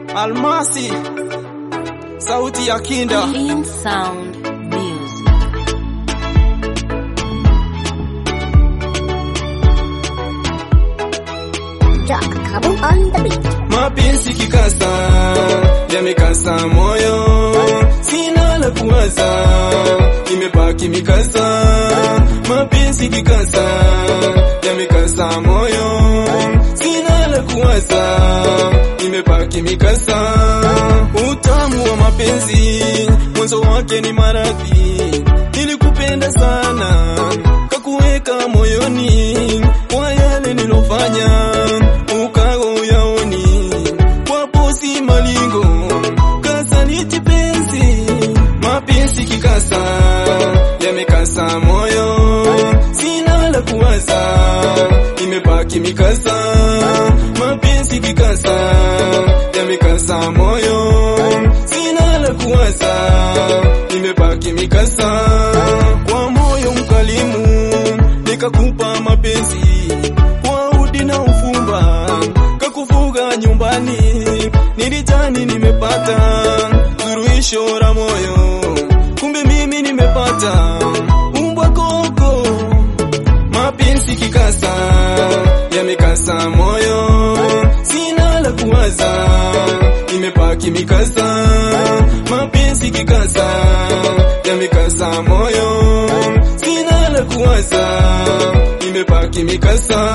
Almasi, sauti ya kinda. Clean Sound Music. Jack Kabu on the beat. Mapenzi kikasa, yamekasa moyo, sina la kuwaza, imebaki mikasa. Mapenzi kikasa, yamekasa moyo, sina la kuwaza, imebaki mikasa. Utamu wa mapenzi, mwanzo wake ni maradhi, nilikupenda sana, kakuweka moyoni, kwa yale nilofanya ukago uyaoni wapo si malingo kasaliti penzi mapenzi kikasa yamekasa moyo sina la kuwaza imebaki mikasa mapenzi kikasa yamekasa moyo sina la kuwaza imebaki mikasa kwa moyo mkalimu nikakupa mapenzi kwa udi na ufumba kakufuga nyumbani nilitani nimepata suruhisho la moyo kumbe mimi nimepata umbwa koko mapenzi kikasa yamekasa moyo sina la kuwaza imepaki mikasa mapenzi kikasa yamekasa moyo sina la kuwaza imepaki mikasa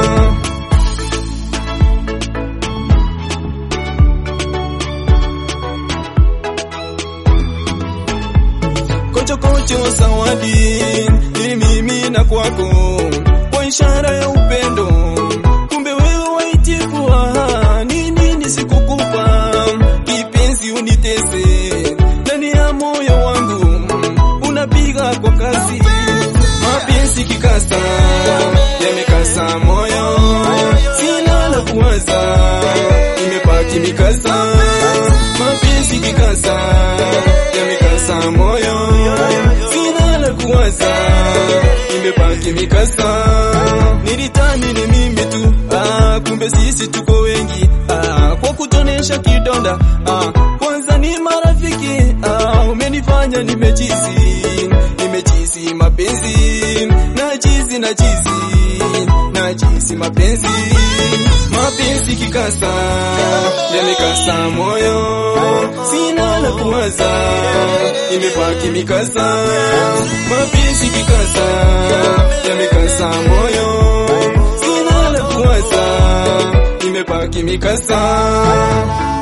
kochokocho zawadi ili mimi na kwako kwa ishara ya upendo kumbe wewe waitikwa nini nisikukupa kipenzi unitese ndani ya moyo wangu unapiga kwa kasi mapenzi kikasa yamekasa moyo sina la kuwaza imepaki mikasa mapenzi kikasa yamekasa moyo sina la kuwaza imebaki mikasa nilitani ni mimi tu ah, kumbe sisi tuko wengi ah, kwa kutonesha kidonda ah, kwanza ni marafiki ah, umenifanya nimechizi nimechizi mapenzi nachizi nachizi nachizi mapenzi mapenzi kikasa yamekasa moyo sina la kuwaza imebaki mikasa mapenzi kikasa yamekasa moyo sina la kuwaza imebaki mikasa